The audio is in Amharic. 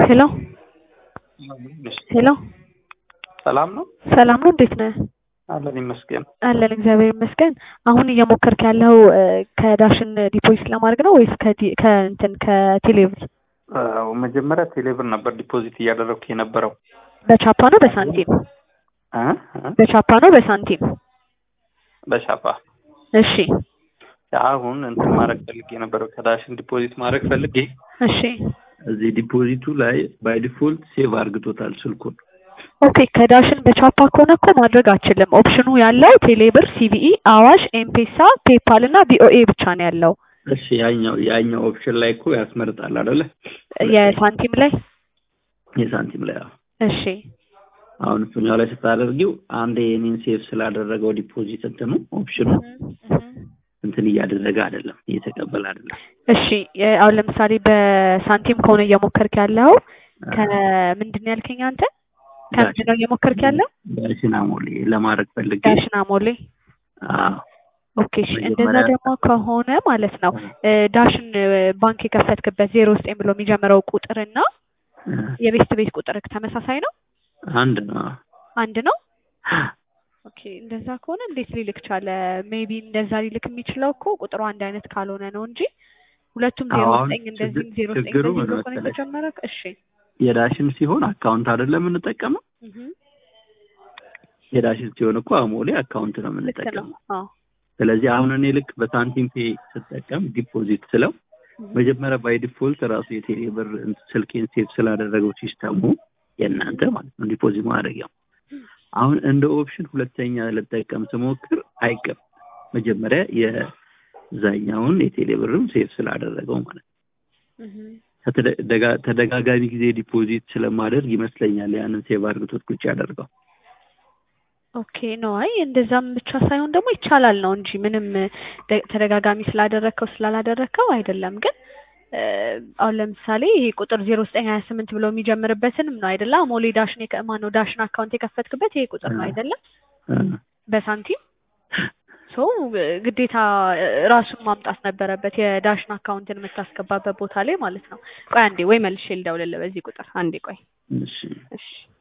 ሄሎ ሄሎ ሰላም ነው ሰላም ነው። እንዴት ነህ? አለን ይመስገን። አለን እግዚአብሔር ይመስገን። አሁን እየሞከርክ ያለው ከዳሽን ዲፖዚት ለማድረግ ነው ወይስ ከዲ- ከእንትን ከቴሌብር? አዎ፣ መጀመሪያ ቴሌብር ነበር ዲፖዚት እያደረግኩ የነበረው በቻፓ ነው በሳንቲም? እ? እ? በቻፓ ነው በሳንቲም? በሻፓ እሺ አሁን እንትን ማድረግ ፈልጌ የነበረው ከዳሽን ዲፖዚት ማድረግ ፈልጌ እሺ እዚህ ዲፖዚቱ ላይ ባይ ዲፎልት ሴቭ አርግቶታል ስልኩን። ኦኬ ከዳሽን በቻፓ ከሆነ እኮ ማድረግ አችልም። ኦፕሽኑ ያለው ቴሌብር፣ ሲቢኢ፣ አዋሽ፣ ኤምፔሳ፣ ፔፓል እና ቢኦኤ ብቻ ነው ያለው። እሺ ያኛው ያኛው ኦፕሽን ላይ እኮ ያስመርጣል አይደለ? የሳንቲም ላይ የሳንቲም ላይ አዎ። እሺ አሁን እሱኛው ላይ ስታደርጊው አንድ የኔን ሴቭ ስላደረገው ዲፖዚት እንትኑ ኦፕሽኑ እንትን እያደረገ አይደለም፣ እየተቀበለ አይደለም። እሺ የ- አሁን ለምሳሌ በሳንቲም ከሆነ እየሞከርክ ያለው ከምንድን ነው ያልከኝ አንተ? ከምንድን ነው እየሞከርክ ያለው? ዳሽን አሞሌ ለማድረግ ፈልጌ ዳሽን አሞሌ። አዎ ኦኬ እሺ። እንደዛ መጀመሪያ- ደግሞ ከሆነ ማለት ነው እ፣ ዳሽን እ፣ ባንክ የከፈትክበት ዜሮ ዘጠኝ ብሎ የሚጀምረው ቁጥርና የቤስት ቤት ቁጥር ተመሳሳይ ነው? አንድ ነው። አንድ ነው? ኦኬ እንደዛ ከሆነ እንዴት ሊልክ ቻለ? ሜቢ እንደዛ ሊልክ የሚችለው እኮ ቁጥሩ አንድ አይነት ካልሆነ ነው እንጂ ሁለቱም ዜሮ አሁን ዘጠኝ እንደዚህም ዜሮ ዘጠኝ ችግሩ እንደዚህ ምን ብሎ ከሆነ መሰለሽ? የተጀመረ እሺ የዳሽን ሲሆን አካውንት አይደለም የምንጠቀመው። እህ የዳሽን ሲሆን እኮ አሞሌ አካውንት ነው ልክ ነው። የምንጠቀመው። አዎ ስለዚህ አሁን እኔ ልክ በሳንቲም ፔ ስጠቀም ዲፖዚት ስለው መጀመሪያ ባይ ዲፎልት ራሱ የቴሌ ብር ስልኬን ሴቭ ስላደረገው ሲስተሙ የእናንተ ማለት ነው ዲፖዚት ማድረጊያው። አሁን እንደ ኦፕሽን ሁለተኛ ልጠቀም ስሞክር አይቀም መጀመሪያ የዛኛውን የቴሌ ብርም ሴቭ ስላደረገው ማለት ነው። እህ ከተደጋ- ተደጋጋሚ ጊዜ ዲፖዚት ስለማደርግ ይመስለኛል ያንን ሴቭ አድርግቶት ቁጭ ያደርገው። ኦኬ ነው። አይ እንደዛም ብቻ ሳይሆን ደግሞ ይቻላል ነው እንጂ ምንም ደ- ተደጋጋሚ ስላደረግከው ስላላደረግከው አይደለም። ግን እ፣ አሁን ለምሳሌ ይሄ ቁጥር ዜሮ ዘጠኝ ሀያ ስምንት ብሎ የሚጀምርበትንም ነው አይደለ? አሞሌ ዳሽን የከ- ማነው ዳሽን አካውንት የከፈትክበት ይሄ ቁጥር ነው አይደለም? በሳንቲም ሶ ግዴታ እ፣ ራሱን ማምጣት ነበረበት የዳሽን አካውንትን የምታስገባበት ቦታ ላይ ማለት ነው። ቆይ አንዴ ወይ መልሼ ልደውልልህ በዚህ ቁጥር አንዴ ቆይ እሺ እሺ